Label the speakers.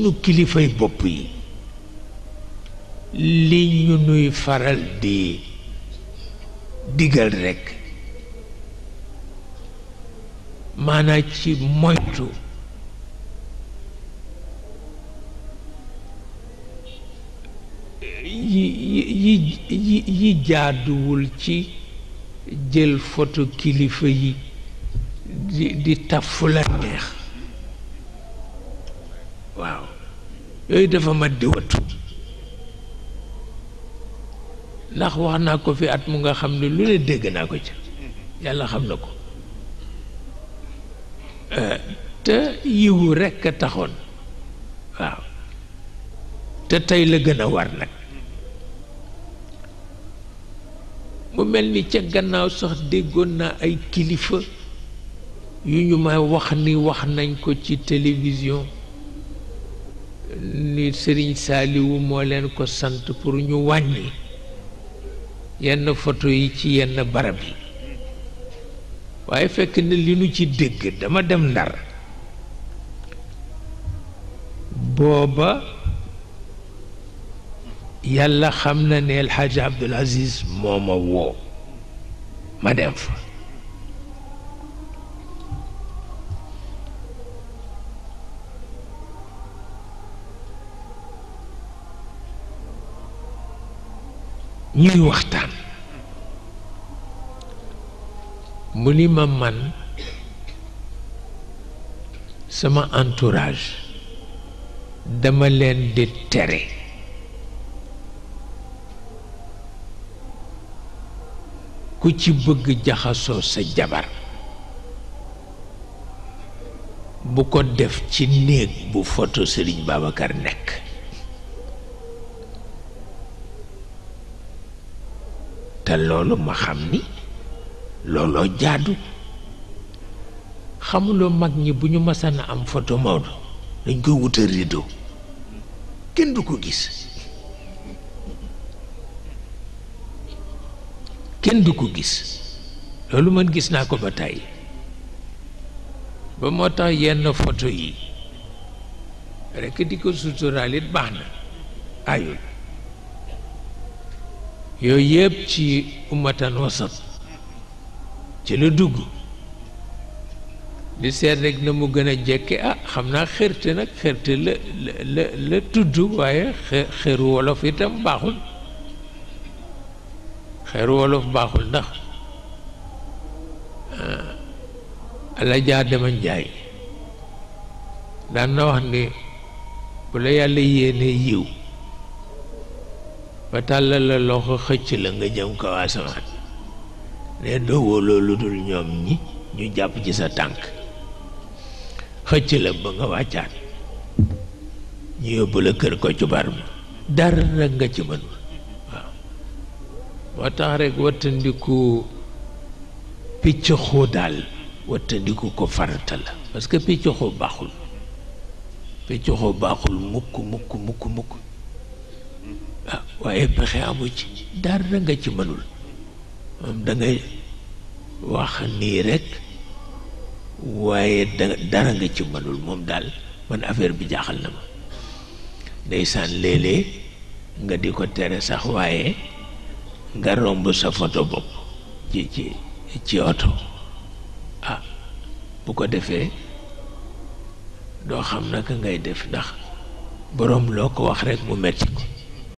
Speaker 1: sunu kilifay bopp yi li ñu nuy faral di digal rekk maanaa ci moytu yi yi yi yi jaaduwul ci jël photo kilifa yi di di taf fu la neex waaw yooyu dafa mat di wattu ndax wax naa ko fi at mu nga xam ne lu ne dégg naa ko ca yàlla xam na ko te yiwu rekk a taxoon waaw te tey la gën a war nag mu mel ni ca gannaaw sax déggoon naa ay kilifa yu ñu may wax ni wax nañ ko ci télévision ni Sëriñ Saaliwu moo leen ko sant pour ñu wàññi yenn photo yi ci yenn barab yi waaye fekk na li nu ci dégg dama dem ndar booba yàlla xam na ne El Hadj Abdoul Aziz moo ma woo ma dem fa ñuy waxtaan mu ni ma man sama entourage dama leen di tere ku ci bëgg jaxasoo sa jabar bu ko def ci néeg bu photo Sëriñ Babacar nekk te loolu ma xam ni looloo jaadu xamuloo mag ñi bu ñu masana am photo Maodo dañ koy wutal rideau kenn du ko gis kenn du ko gis loolu man gis naa ko ba tàyyi ba moo tax yenn photo yi rekk di ko suturaal it baax na ayul yooyu yëpp ci ummatan wasat ci la dugg di seet rek na mu gën a jekke ah xam naa xërte nag xërte la la la tudd waaye xëru wolof itam baaxul xeeru wolof baaxul ndax ala jaa dema njaay daan na wax ni bu la yàlla yéene yiw ba tàllal la loxo xëcc la nga jëm kaw asamaan ne doo wóoloo lu dul ñoom ñi ñu jàpp ci sa tànk xëcc la ba nga wàccaat ñu yóbbu la kër ko ci bar ma dara rek nga ci mënul waaw moo tax rek wattandiku picc xoo daal wattandiku ko farata la parce que picc xoo baaxul picc xoo baaxul mukk mukk mukk mukk ah waaye pexe amu ci dara nga ci mënul moom da ngay wax nii rek waaye da dara nga ci mënul moom daal man affaire bi jaaxal na ma ndeysaan léeg-léeg nga di ko tere sax waaye nga romb sa photo bopp ci ci ci oto ah bu ko defee doo xam naka ngay def ndax boroom loo ko wax rekk mu metti ko